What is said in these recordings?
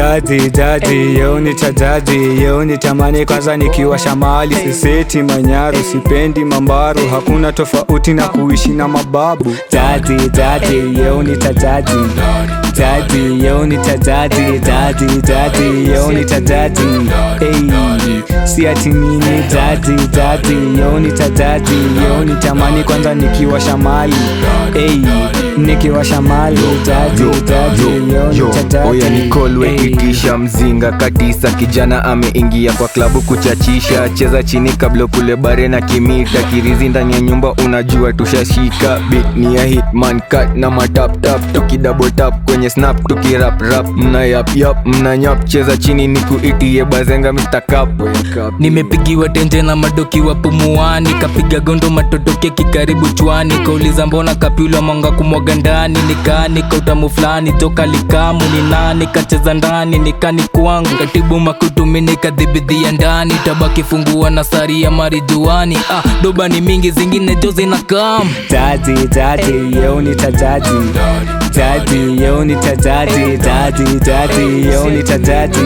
Dadi dadi yo nitadadi yo nitamani kwanza nikiwa shamali siseti manyaru sipendi mambaru hakuna tofauti na kuishi na mababu Dadi dadi yo nitadadi Dadi yo nitadadi dadi dadi yo nitadadi hey, si ati nini dadi dadi yo nitadadi yo nitamani kwanza nikiwa shamali hey, nikiwa shamali dadi dadi yo nitadadi oya nikolwe hey. itisha mzinga katisa kijana ameingia kwa klabu kuchachisha cheza chini kabla kule bare na kimita kirizi ndani ya nyumba unajua tushashika bit ni ya hitman cut na mataptap tukidouble tap kwenye snap tukiraprap mna yap yap mna nyap cheza chini nikuitie bazenga Mr. Cup. nimepigiwa tenje na madoki wa pumuani kapiga gondo matotoke kikaribu chwani kauliza mbona kapyula mwanga kumwaga ndani nikani kautamu fulani toka likamu ni nani kacheza ndani nikani kwangu katibu makutumi nikadhibidhia ndani tabaki fungua na sari ya marijuani ah, doba ni mingi zingine jo zina kam Daddy, daddy, yo nitadadi Daddy, yo nitadadi Daddy, daddy, yo nitadadi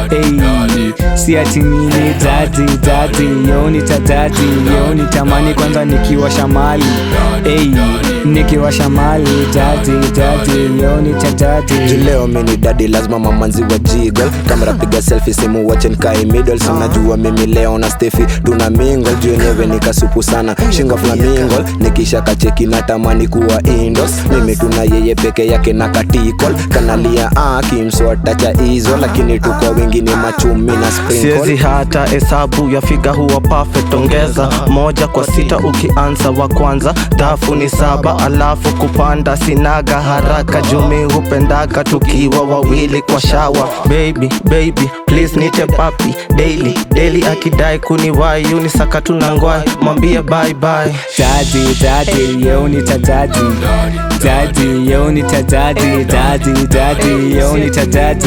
hey, si ati nini Daddy, daddy, yo nitadadi Yo nitamani kwanza nikiwa shamali hey, nikiwa shamali Daddy, daddy, yo nitadadi Leo mini dadi lazima mamanzi wa jiggle kamera piga selfie simu wache nikae middle si unajua mimi leo na Steffi tuna mingle juu yenyewe nikasupu sana shinga flamingo nikisha kacheki natamani kuwa indos mimi tuna yeye peke yake na katikol kanalia ah kimswatacha hizo lakini tuko wengine machumi na siezi sprinkle hata hesabu ya figa huwa perfect ongeza moja kwa sita ukianza wa kwanza dhafu ni saba alafu kupanda sinaga haraka jumi hupendaga tukiwa wawili kwa shawa baby baby please nite papi daily daily akidai kuniwai unisaka tunangwai mwambie bye bye Daddy, daddy, yo nitadadi Daddy, yo nitadadi Daddy, daddy, yo nitadadi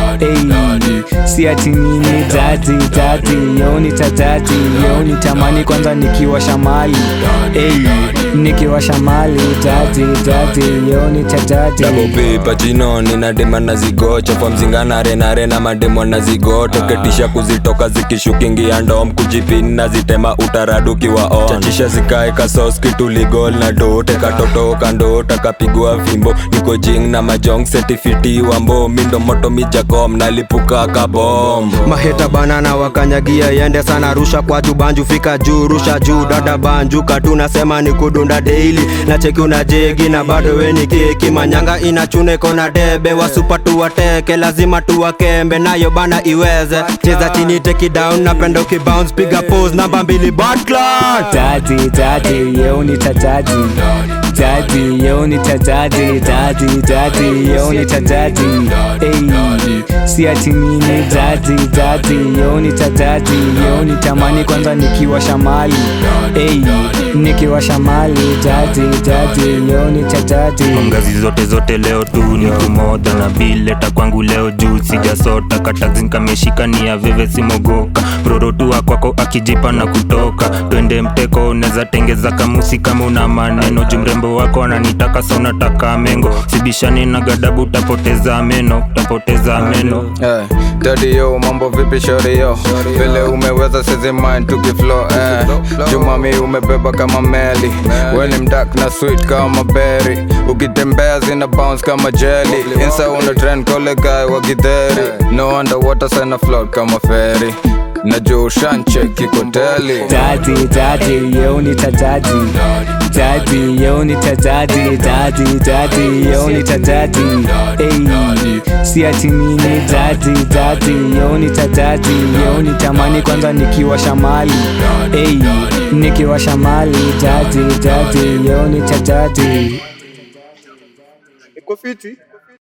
hey, si ati nini Daddy, daddy, yo nitadadi Yo nitamani kwanza nikiwa shamali hey, nikiwa shamali Daddy, daddy, yo nitadadi dagopipa chino nina dema na zigocha kwa mzingana rena rena mademo na zigoto ketisha kuzitoka zikishukingia ndom kujipini na zitema utaraduki wa on chachisha zikae kasos kituligol na dote katoto kandota kapigwa fimbo niko jing na majong setifiti wambo mindo moto mijakom nalipuka kabom maheta banana wakanyagia yende sana rusha kwa juu banju fika juu rusha juu dada banjuka tunasema ni kudunda daily na cheki una jegi na bado weni keki manyanga inachune kona debe wasupa tuwateke lazima tuwakembe nayo bana iweze cheza chini take it down napenda ukibounce piga pose namba mbili Batclan Daddy, daddy, yo nitadadi Daddy, yo nitadadi Daddy, daddy, yo nitadadi hey, si ati nini Daddy, daddy, yo nitadadi Yo nitamani kwanza nikiwa shamali hey, nikiwa shamali Daddy, daddy, yo nitadadi ngazi zote zote leo tu ni kumoja na bileta kwangu leo juu sijasota katazin kameshika ni ya veve simogoka prorotua kwako akijipa na kutoka twende mteko unaweza tengeza kamusi kama una maneno juu mrembo wako ananitaka sa unataka mengo sibishani na gadabu utapoteza meno utapoteza meno Eh, Daddy yo mambo vipi shori yo vile umeweza sezi mind tukiflow eh. jumami umebeba kama meli weni mdak na sweet kama berry ukitembea zina bounce kama jelly insa una trend kole guy wa gidheri no underwater sana float kama ferry najua ushanche kikoteli Daddy, daddy, yo nitadadi Daddy, yo nitadadi Daddy, daddy, yo nitadadi hey, si ati nini Daddy, daddy, yo nitadadi Yo nitamani kwanza nikiwa shamali hey, nikiwa shamali Daddy, daddy, yo nitadadi iko fiti